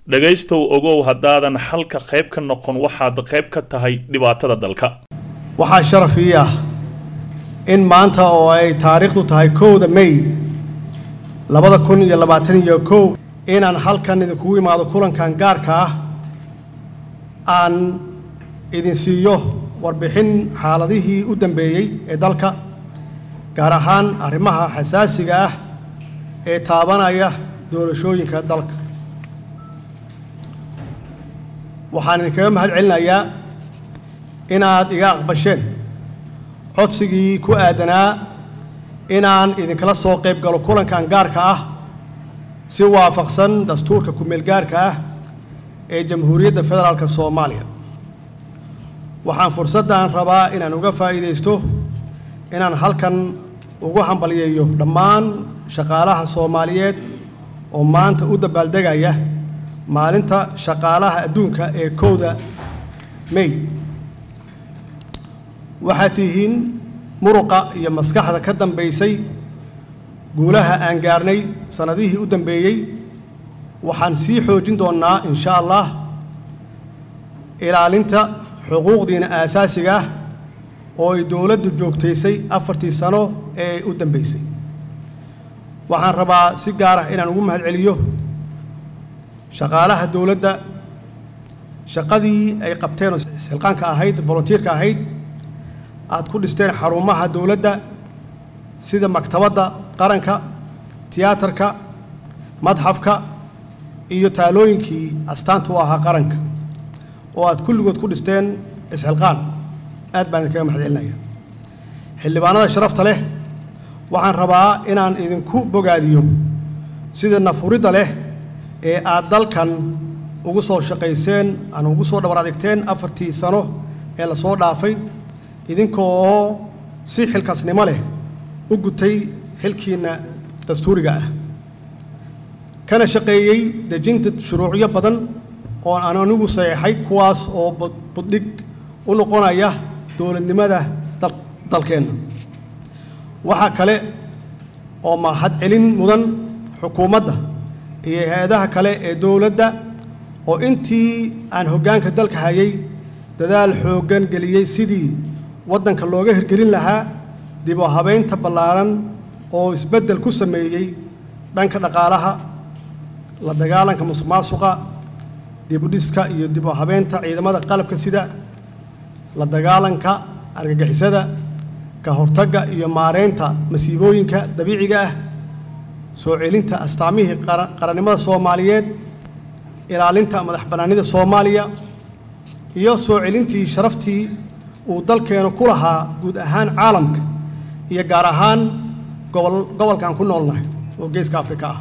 dhegaystow ogow haddaadan xalka qayb ka noqon waxaad qayb ka tahay dhibaatada dalka waxaa sharaf ii ah in maanta oo ay taariikhdu tahay kowda may labada kun iyo labaatan iyo kow inaan halkan idinkugu imaado kulankan gaarka ah aan idin siiyo warbixin xaaladihii u dambeeyey ee dalka gaar ahaan arrimaha xasaasiga ah ee taabanaya doorashooyinka dalka waxaan idinkaga mahad celinayaa inaad iga aqbasheen codsigii ku aadanaa inaan idinkala soo qayb galo kulankan gaarka ah si waafaqsan dastuurka ku-meel gaarka ah ee jamhuuriyadda federaalk soomaaliya waxaan fursaddan rabaa inaan uga faa'iidaysto inaan halkan ugu hambalyeeyo dhammaan shaqaalaha soomaaliyeed oo maanta u dabaaldegaya maalinta shaqaalaha adduunka ee kowda may waxaad tihiin muruqa iyo maskaxda ka dambaysay guulaha aan gaarnay sannadihii u dambeeyey waxaan sii xoojin doonnaa insha allah ilaalinta xuquuqdiina aasaasiga ah oo ay dowladdu joogtaysay afartii sano ee u dambaysay waxaan rabaa si gaar ah inaan ugu mahad celiyo shaqaalaha dowladda shaqadii ay qabteen oo xilqaanka ahayd volunteerka ahayd aad ku dhisteen xarumaha dowladda sida maktabadda qaranka tiyaatarka madxafka iyo taalooyinkii astaanta u ahaa qaranka oo aad kulligood ku dhisteen isxilqaan aad baan idinkaga mahad celinaya xildhibaanada sharafta leh waxaan rabaa inaan idinku bogaadiyo sida nafuridda leh ee aad dalkan ugu soo shaqayseen aan ugu soo dhabar adigteen afartii sano ee lasoo dhaafay idinkoo si xilkasnimo leh u gutay xilkiinna dastuuriga ah kana shaqeeyey dejinta shuruucyo badan oo aan anigu saxeexay kuwaas oo buddhig u noqonaya dowladnimada dalkeenna waxaa kale oo mahad celin mudan xukuumadda iyo hay-adaha kale ee dowladda oo intii aan hoggaanka dalka hayay dadaal xooggan geliyey sidii waddanka looga hirgelin lahaa dib u habaynta ballaaran oo isbeddel ku sameeyey dhanka dhaqaalaha la dagaalanka musuqmaasuqa dibudhiska iyo dib u habeynta ciidamada qalabka sida la dagaalanka argagixisada ka hortagga iyo maareynta masiibooyinka dabiiciga ah soo celinta astaamihii qarannimada soomaaliyeed ilaalinta madax bannaanida soomaaliya iyo soo celintii sharaftii uu dalkeenu ku lahaa guud ahaan caalamka iyo gaar ahaan gobol gobolkan ku noolnahay oo geeska afrika ah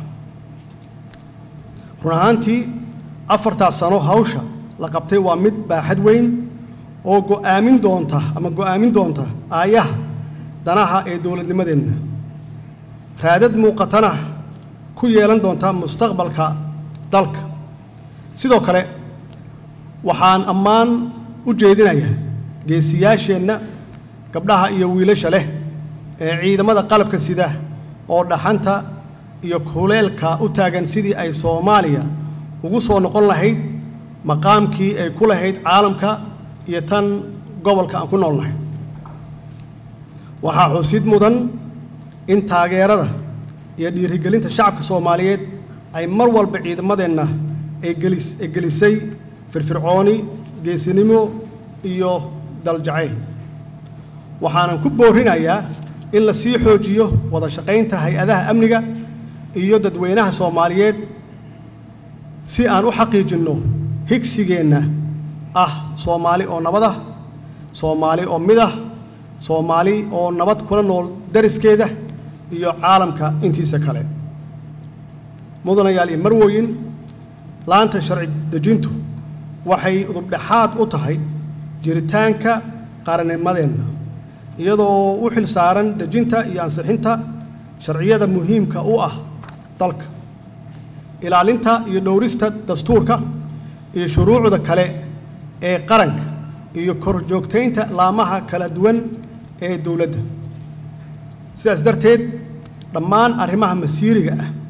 run ahaantii afartaas sano hawsha la qabtay waa mid baaxad weyn oo go'aamin doonta ama go'aamin doonta aayaha danaha ee dowladnimadeenna raadad muuqatana ku yeelan doonta mustaqbalka dalka sidoo kale waxaan ammaan u jeedinayaa geesiyaasheenna gabdhaha iyo wiilasha leh ee ciidamada qalabka sida oo dhaxanta iyo kuleelka u taagan sidii ay soomaaliya ugu soo noqon lahayd maqaamkii ay ku lahayd caalamka iyo tan gobolka aan ku noolnahay waxaa xusid mudan in taageerada iyo dhiirigelinta shacabka soomaaliyeed ay mar walba ciidamadeenna ay gelis ay gelisay firfircooni geesinimo iyo daljacayl waxaanan ku boorinayaa in la sii xoojiyo wada shaqaynta hay-adaha amniga iyo dadweynaha soomaaliyeed si aan u xaqiijinno higsigeenna ah soomaali oo nabad ah soomaali oo mid ah soomaali oo nabad kula nool dariskeeda iyo caalamka intiisa kale mudanayaal iyo marwoyin laanta sharci dejintu waxay udubdhexaad u tahay jiritaanka qarannimadeenna iyadoo u xil saaran dejinta iyo ansixinta sharciyada muhiimka u ah dalka ilaalinta iyo dhowrista dastuurka iyo shuruucda kale ee qaranka iyo korjoogtaynta laamaha kala duwan ee dowladda sidaas darteed dhammaan arrimaha masiiriga ah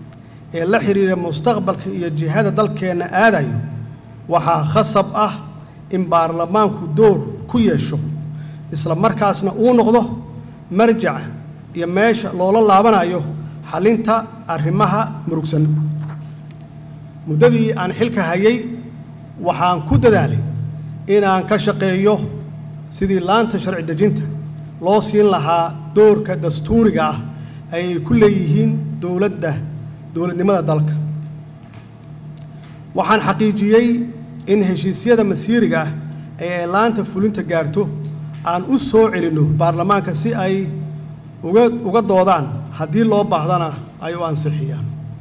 ee la xidhiira mustaqbalka iyo jihada dalkeenna aadayo waxaa khasab ah in baarlamaanku door ku yeesho isla markaasna uu noqdo marjaca iyo meesha loola laabanayo xallinta arrimaha murugsan muddadii aan xilka hayay waxaan ku dadaalay inaan ka shaqeeyo sidii laanta sharci dejinta loo siin lahaa doorka dastuuriga ah ay ku leeyihiin dowladda dowladnimada dalka waxaan xaqiijiyey in heshiisyada masiiriga ah ee ay laanta fulinta gaarto aan u soo celinno baarlamaanka si ay uga uga doodaan haddii loo baahdana ay u ansixiyaan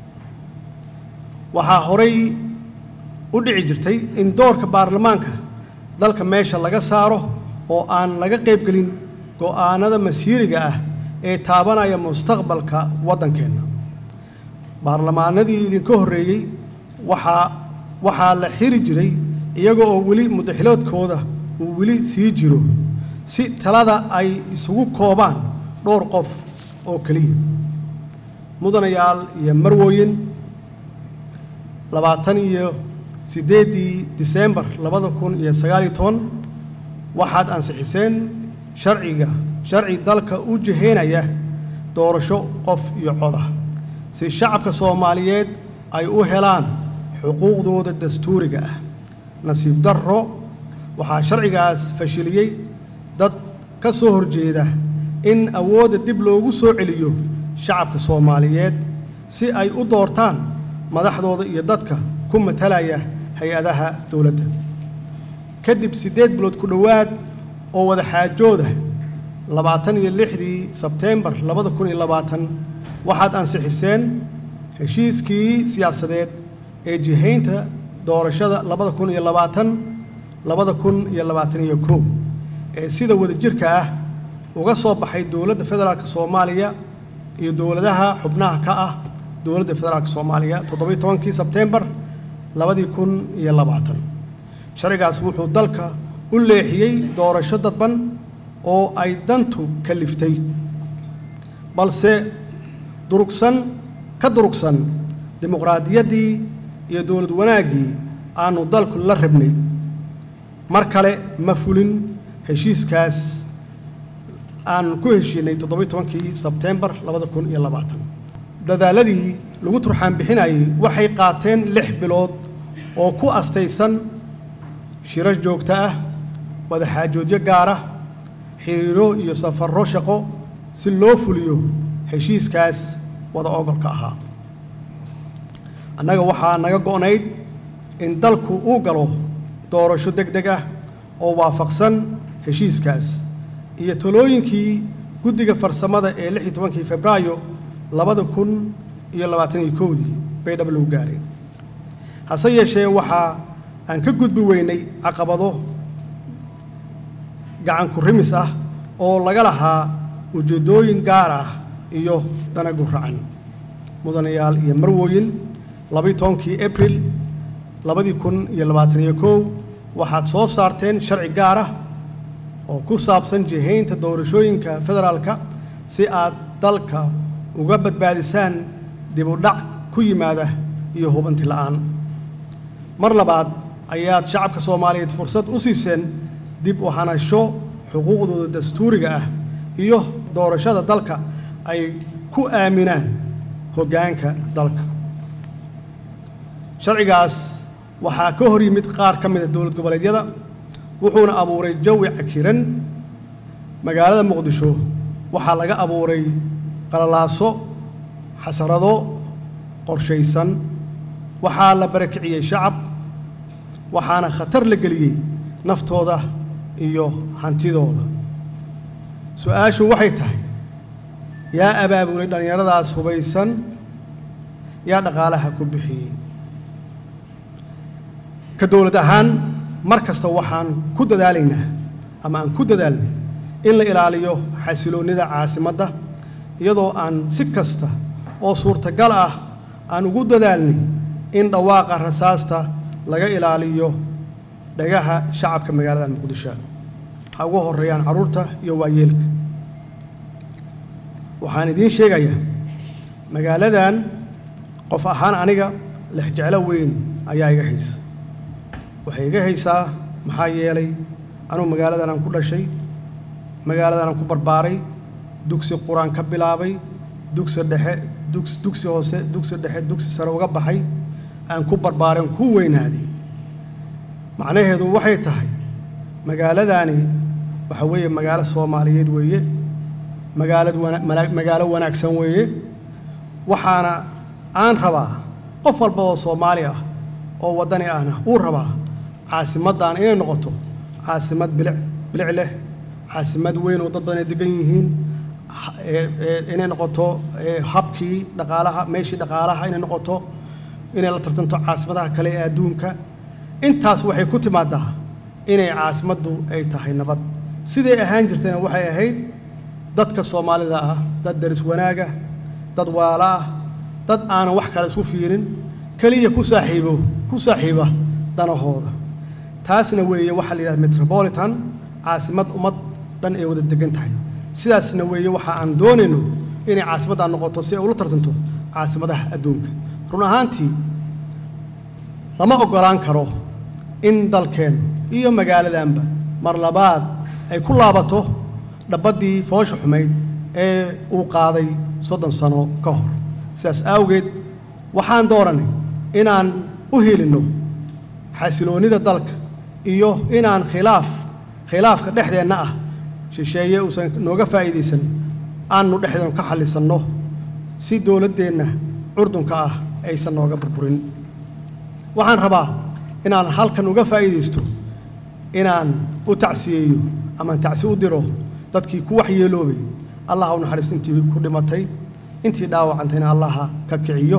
waxaa horay u dhici jirtay in doorka baarlamaanka dalka meesha laga saaro oo aan laga qaybgelin go'aanada masiiriga ah ee taabanaya mustaqbalka waddankeenna baarlamaanadii idinka horreeyey waxaa waxaa la xiri jiray iyaga oo weli mudaxiloodkooda uu weli sii jiro si talada ay isugu koobaan dhowr qof oo keliya mudanayaal iyo marwooyin labaatan iyo siddeeddii diseembar labada kun iyo sagaaliyo toban waxaad ansixiseen sharciga sharci dalka u jihaynaya doorasho qof iyo coda si shacabka soomaaliyeed ay u helaan xuquuqdooda dastuuriga ah nasiib darro waxaa sharcigaas fashiliyey dad ka soo horjeeda in awoodda dib loogu soo celiyo shacabka soomaaliyeed si ay u doortaan madaxdooda iyo dadka ku matalaya hay-adaha dowladda kadib siddeed bilood ku dhowaad oo wada xaajooda labaatan iyo lixdii sebteembar labada kun iyo labaatan waxaad ansixiseen heshiiskii siyaasadeed ee jihaynta doorashada labada kun iyo labaatan labada kun iyo labaatan iyo kow ee sida wadajirka ah uga soo baxay dowladda federaalka soomaaliya iyo dowladaha xubnaha ka ah dowladda federaalka soomaaliya toddobiyo tobankii sebteembar labadii kun iyo labaatan sharcigaas wuxuu dalka u leexiyey doorasho dadban oo ay dantu kaliftay balse durugsan ka durugsan dimuqraadiyaddii iyo dowlad wanaaggii aanu dalku la rabnay mar kale ma fulin heshiiskaas aan ku heshiinay toddobiyo tobankii sebteembar labada kun iyo labaatan dadaaladii lagu turxaan bixinayay waxay qaateen lix bilood oo ku astaysan shirar joogto ah wadaxaajoodyo gaara xiriiro iyo safarro shaqo si loo fuliyo heshiiskaas wada ogolka ahaa annaga waxaa naga go'nayd in dalku uu galo doorasho deg deg ah oo waafaqsan heshiiskaas iyo talooyinkii guddiga farsamada ee lix iyo tobankii febraayo labada kun iyo labaatan iyo kowdii bay dhab lagu gaareen hase yeeshee waxaa aan ka gudbi weynay caqabado gacan ku rimis ah oo laga lahaa ujeeddooyin gaar ah iyo dana guracan mudanayaal iyo marwooyin labaiyo tobankii abril labadii kun iyo labaatan iyo kow waxaad soo saarteen sharci gaar ah oo ku saabsan jihaynta doorashooyinka federaalka si aad dalka uga badbaadisaan dib u dhac ku yimaada iyo hubanti la'aan mar labaad ayaad shacabka soomaaliyeed fursad u siiseen dib u hanasho xuquuqdooda dastuuriga ah iyo doorashada dalka ay ku aaminaan hoggaanka dalka sharcigaas waxaa ka hor yimid qaar ka mida dowlad goboleedyada wuxuuna abuuray jawi cakiran magaalada muqdisho waxaa laga abuuray qalalaaso xasarado qorshaysan waxaa la barakiciyey shacab waxaana khatar la geliyey naftooda iyo hantidooda su-aashu waxay tahay yaa abaabulay dhallinyaradaas hubaysan yaa dhaqaalaha ku bixiyey ka dowlad ahaan mar kasta waxaan ku dadaalaynaa ama aan ku dadaalnay in la ilaaliyo xasiloonnida caasimadda iyadoo aan si kasta oo suurtagal ah aan ugu dadaalnay in dhawaaqa rasaasta laga ilaaliyo dhagaha shacabka magaalada muqdisho ha ugu horreeyaan carruurta iyo waayeelka waxaan idiin sheegayaa magaaladan qof ahaan aniga lexjeclo weyn ayaa iga haysa waxay iga haysaa maxaa yeelay anugu magaaladan aan ku dhashay magaaladan aan ku barbaaray dugsi qur-aan ka bilaabay dugsi dhexe dugs dugsi hoose dugsi dhexe dugsi sare uga baxay aan ku barbaaren ku weynaaday macnaheedu waxay tahay magaaladaani waxa weeye magaalo soomaaliyeed weeye magaalad wana magaalo wanaagsan weeye waxaana aan rabaa qof walba oo soomaali ah oo waddani ahna uu rabaa caasimaddan inay noqoto caasimad bilic bilic leh caasimad weyn oo dad badan ay degan yihiin inay noqoto habkii dhaqaalaha meeshii dhaqaalaha inay noqoto inay la tartanto caasimadaha kale ee adduunka intaas waxay ku timaadaa inay caasimaddu ay tahay nabad siday ahaan jirtayna waxay ahayd dadka soomaalida ah dad daris wanaaga dad waala ah dad aanan wax kale isku fiirin keliya ku saaxiibo ku saaxiiba danahooda taasna weeye waxaa la yidhahda metropolitan caasimad ummad dhan ay wada degan tahay sidaasna weeye waxa aan doonayno inay caasimaddan noqoto si ay ula tartanto caasimadaha adduunka run ahaantii lama oggolaan karo in dalkeennu iyo magaaladanba mar labaad ay ku laabato dhabaddii foosha xumayd ee uu qaaday soddon sano ka hor sidaas awgeed waxaan dooranay inaan u helinno xasiloonnida dalka iyo inaan khilaaf khilaafka dhexdeenna ah shisheeye uusan nooga faa'iidaysan aannu dhexdeenu ka xallisanno si dowladdeenna curdunka ah aysan nooga burburin waxaan rabaa inaan halkan uga faa'iidaysto inaan u tacsiyeeyo amaan tacsi u diro dadkii ku waxyeeloobay allah u naxariisto intii ku dhimatay intii dhaawacantayna allaha ka kiciyo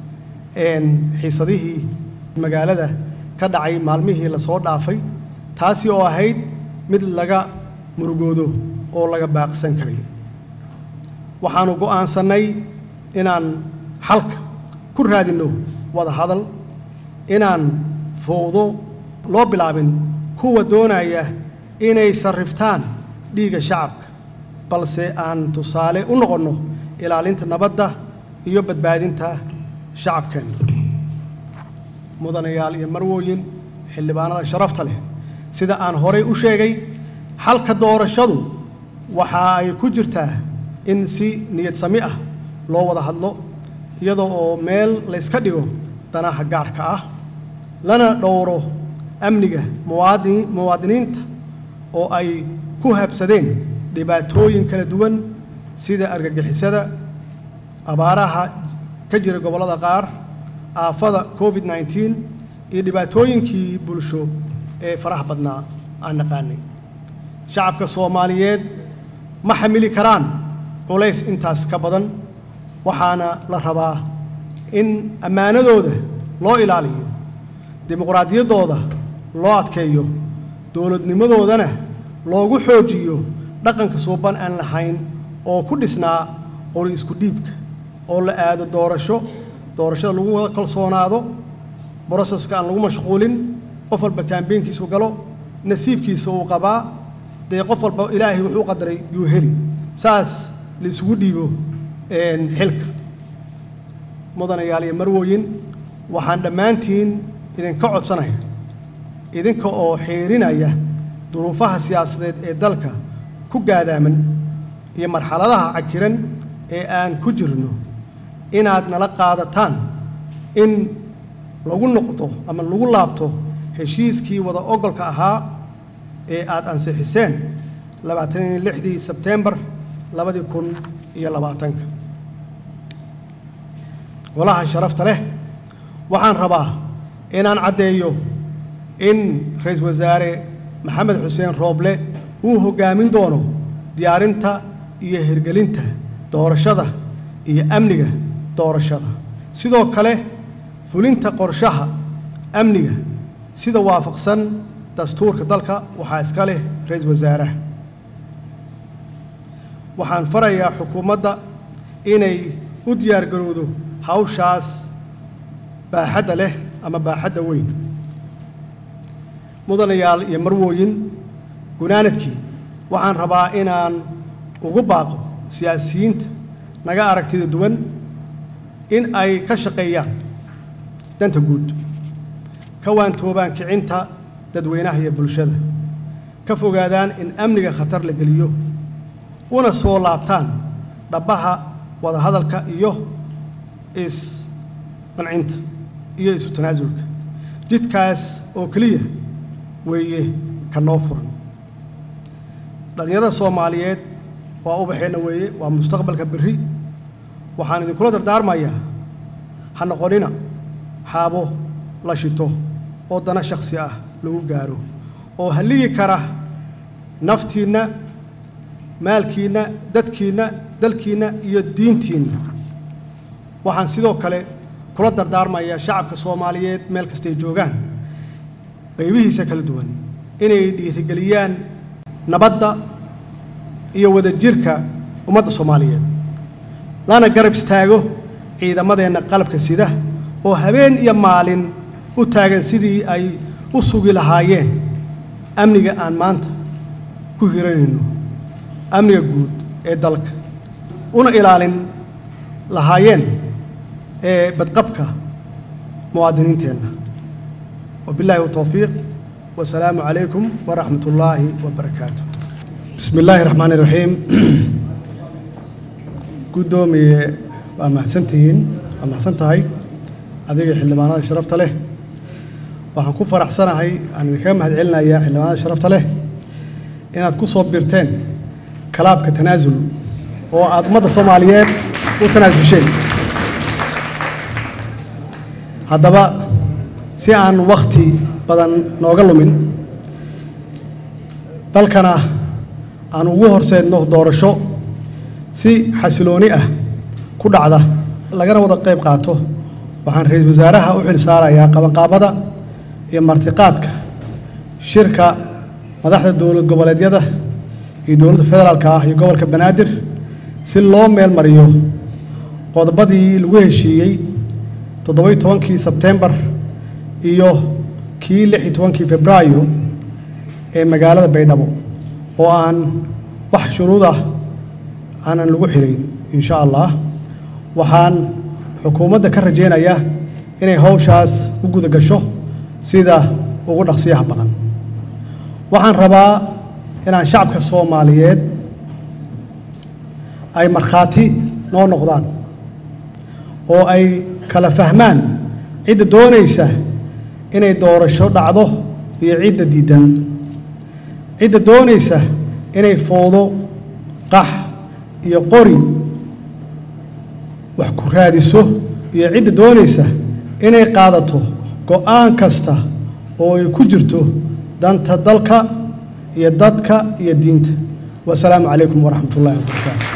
xiisadihii magaalada ka dhacay maalmihii la soo dhaafay taasi oo ahayd mid laga murugoodo oo laga baaqsan karay waxaannu go'aansannay inaan xalka ku raadinno wada hadal inaan fowdo loo bilaabin kuwa doonaya inay sarriftaan dhiigga shacabka balse aan tusaale u noqonno ilaalinta nabadda iyo badbaadinta shacabkeenna mudanayaal iyo marwooyin xildhibaanada sharafta leh sida aan horay u sheegay xalka doorashadu waxa ay ku jirtaa in si niyad sami ah loo wada hadlo iyadoo oo meel layska dhigo danaha gaarka ah lana dhowro amniga muwaadini muwaadiniinta oo ay ku habsadeen dhibaatooyin kala duwan sida argagixisada abaaraha ka jira gobollada qaar aafada covid nneteen iyo dhibaatooyinkii bulsho ee faraha badnaa aan naqaanay shacabka soomaaliyeed ma xamili karaan culays intaas ka badan waxaana la rabaa in ammaanadooda loo ilaaliyo dimuqraadiyaddooda loo adkeeyo dowladnimadoodana loogu xoojiyo dhaqanka suuban aan lahayn oo ku dhisnaa qori isku dhiibka oo la aado doorasho doorashada lagu wada kalsoonaado broseska aan lagu mashquulin qof walba kaambeynkiisu galo nasiibkiisa uu qabaa dee qof walba ilaahay wuxuu qadaray yuu heli saas la isugu dhiibo xilka mudanayaal iyo marwooyin waxaan dhammaantiin idinka codsanaya idinka oo xiirinaya duruufaha siyaasadeed ee dalka ku gaadaaman iyo marxaladaha cakiran ee aan ku jirno inaad nala qaadataan in lagu noqdo ama lagu laabto heshiiskii wada ogolka ahaa ee aad ansixiseen labaatan iyo lixdii sebteembar labadii kun iyo labaatanka golaha sharafta leh waxaan rabaa inaan caddeeyo in ra-iisul wasaare maxamed xuseen rooble uu hoggaamin doono diyaarinta iyo hirgelinta doorashada iyo amniga doorashada sidoo kale fulinta qorshaha amniga sida waafaqsan dastuurka dalka waxaa iska leh ra-iisul wasaaraha waxaan farayaa xukuumadda inay u diyaargarowdo hawshaas baaxadda leh ama baaxadda weyn mudanayaal iyo marwooyin gunaanadkii waxaan rabaa inaan ugu baaqo siyaasiyiinta naga aragtida duwan in ay ka shaqeeyaan danta guud ka waantoobaan kicinta dadweynaha iyo bulshada ka fogaadaan in amniga khatar la geliyo una soo laabtaan dhabbaha wadahadalka iyo is-qancinta iyo isu tanaasulka jidkaas oo keliya weeye ka noo furan dhallinyarada soomaaliyeed waa ubaxeenna weeye waa mustaqbalka berri waxaan idinkula dardaarmayaa ha noqonina xaabo la shito oo dana shakhsi ah lagu gaaro oo halligi kara naftiinna maalkiinna dadkiinna dalkiinna iyo diintiinna waxaan sidoo kale kula dardaarmayaa shacabka soomaaliyeed meel kastay joogaan qaybihiisa kala duwan inay dhiirigeliyaan nabadda iyo wadajirka ummadda soomaaliyeed lana garab istaago ciidamadeenna qalabka sida oo habeen iyo maalin u taagan sidii ay u sugi lahaayeen amniga aan maanta ku hiranayno amniga guud ee dalka una ilaalin lahaayeen ee badqabka muwaadiniinteenna wabilaahi towfiiq wasalaamu calaykum waraxmat ullaahi wabarakaatu bismi illaahi raxmaani raxiim guddoomiye waa mahadsantihiin waa mahadsan tahay adiga xildhibaanada sharafta leh waxaan ku faraxsanahay aan idinkaga mahad celinayaa xildhibaanada sharafta leh inaad ku soo birteen kalaabka tanaasul oo aad ummadda soomaaliyeed u tanaasulsheen haddaba si aan wakhti badan nooga lumin dalkana aan ugu horseedno doorasho si xasilooni ah ku dhacda lagana wada qayb qaato waxaan ra-iisul wasaaraha u xil saarayaa qabanqaabada iyo martiqaadka shirka madaxda dowlad goboleedyada iyo dowladda federaalka ah iyo gobolka banaadir si loo meel mariyo qodobadii lagu heshiiyey toddobai tobankii sebtembar iyo kii lix iyo tobankii febraayo ee magaalada baydhabo oo aan wax shuruud ah aanan lagu xirayn insha allah waxaan xukuumadda ka rajaynayaa inay howshaas u guda gasho sida ugu dhaqsiyaha badan waxaan rabaa inaan shacabka soomaaliyeed ay markhaati noo noqdaan oo ay kala fahmaan cidda doonaysa inay doorasho dhacdo iyo cidda diidan cidda doonaysa inay foodo qax iyo qori wax ku raadiso iyo cidda doonaysa inay qaadato go'aan kasta oo ay ku jirto danta dalka iyo dadka iyo diinta wasalaamu calaykum waraxmat ullahi wabarakaatu